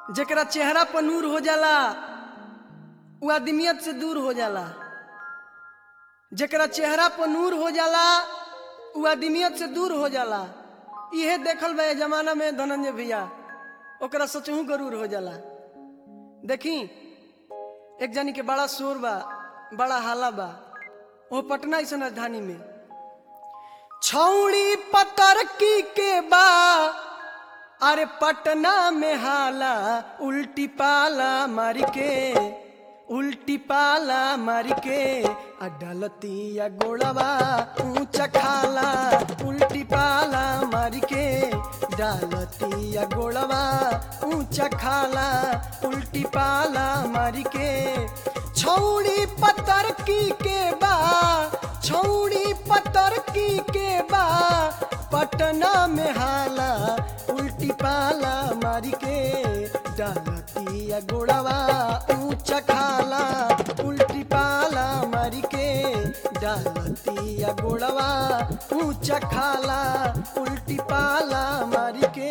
जेकरा चेहरा पर नूर हो जाला उ आदमियत से दूर हो जाला जेकरा चेहरा पर नूर हो जाला उ आदमियत से दूर हो जाला इहे देखल बा ए जमाना में धनंजय भैया ओकरा सचहू गरूर हो जाला देखी एक जनी के बड़ा शोर बा बड़ा हाला बा वो पटना ऐसा राजधानी में छौड़ी पतरकी के बा अरे पटना में हाला उल्टी पाला मार के उल्टी पाला मार के अडलतिया गोड़वा ऊंचा खाला उल्टी पाला मार के डालतिया गोड़वा ऊंचा खाला उल्टी पाला मार के छौड़ी पतरकी के बा छौड़ी पतरकी के बा पटना में हाला उल्टी पाला मारी के डालतिया गोड़वा ऊंचा खाला उल्टी पाला मारी के डालतिया गोड़वा ऊंचा खाला उल्टी पाला मारी के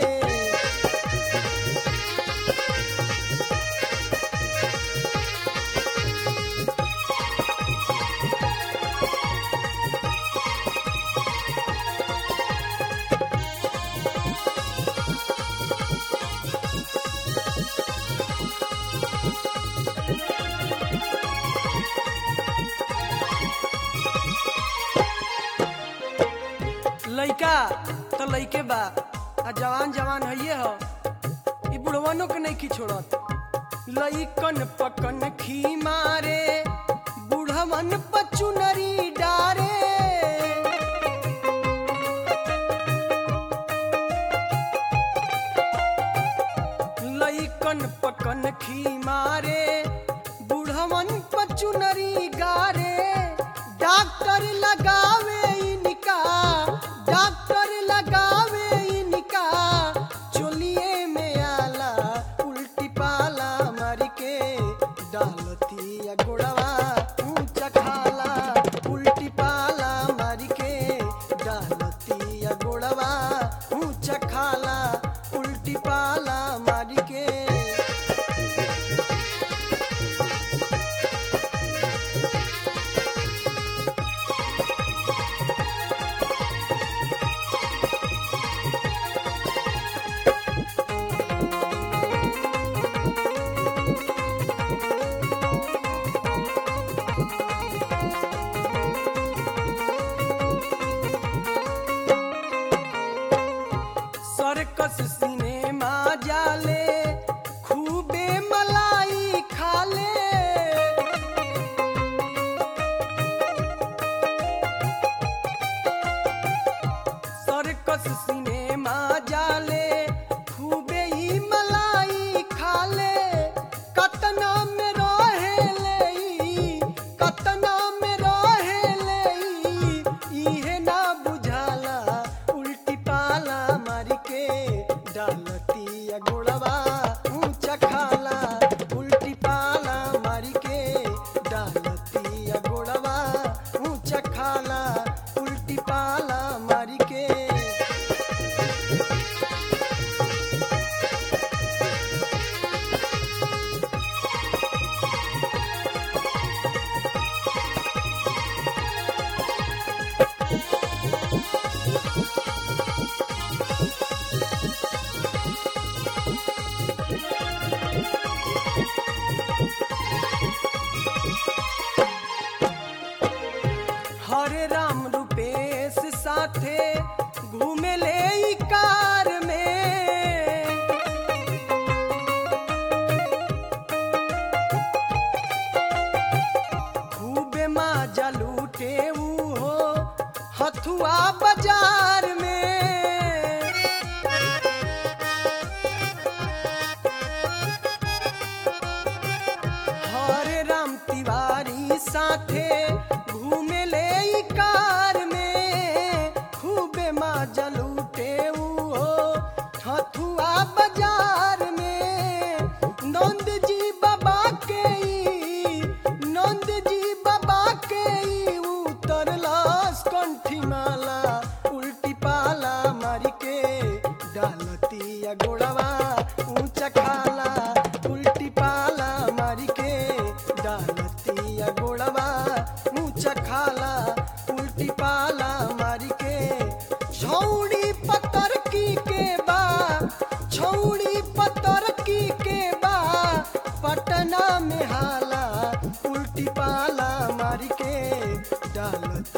लइका तो लइके बा आ जवान जवान हइये हो ई बुढ़वनो के नहीं छोड़त लइकन पकन खी मारे बुढ़वन पचुनरी डारे लइकन पकन खी मारे बुढ़वन पचुनरी गारे डॉक्टर लगावे इनका डॉक्टर लगावे इनका चोलिए में आला उल्टी पाला मार के डालतिया गोड़वा ऊंचा खाला उल्टी पाला मार के डालतिया गोड़वा ऊंचा खाला उल्टी पाला मार के सर्कस सिनेमा जाले खूबे मलाई खाले सर्कस सिनेमा जाले खूबे ही मलाई खाले कतना में रहेले ई, कतना में रहेले ई, इहे ना बुझाला उल्टी पाला मार के डालतिया गोड़वा ऊंचा खाला उल्टी पाला मार के डालतिया गोड़वा ऊंचा खाला उल्टी पाला मार के हरे राम रूपेश साथे घूमे ले ई कार में खूबे माजा लूटे ऊ हो हथुआ बाजार में हरे राम तिवारी साथे घूमे ले ई कार में खूबे माजा लूटे ऊ हो हथुआ बाजार में नंद जी बाबा के ई, नंद जी बाबा के ई उतरलास कंठी माला उल्टी पाला मार के डालतिया गोड़वा ऊंचा खाला छौड़ी पतर की के बा छौड़ी पतर की के बा पटना में हाला उल्टी पाला मारी के डालत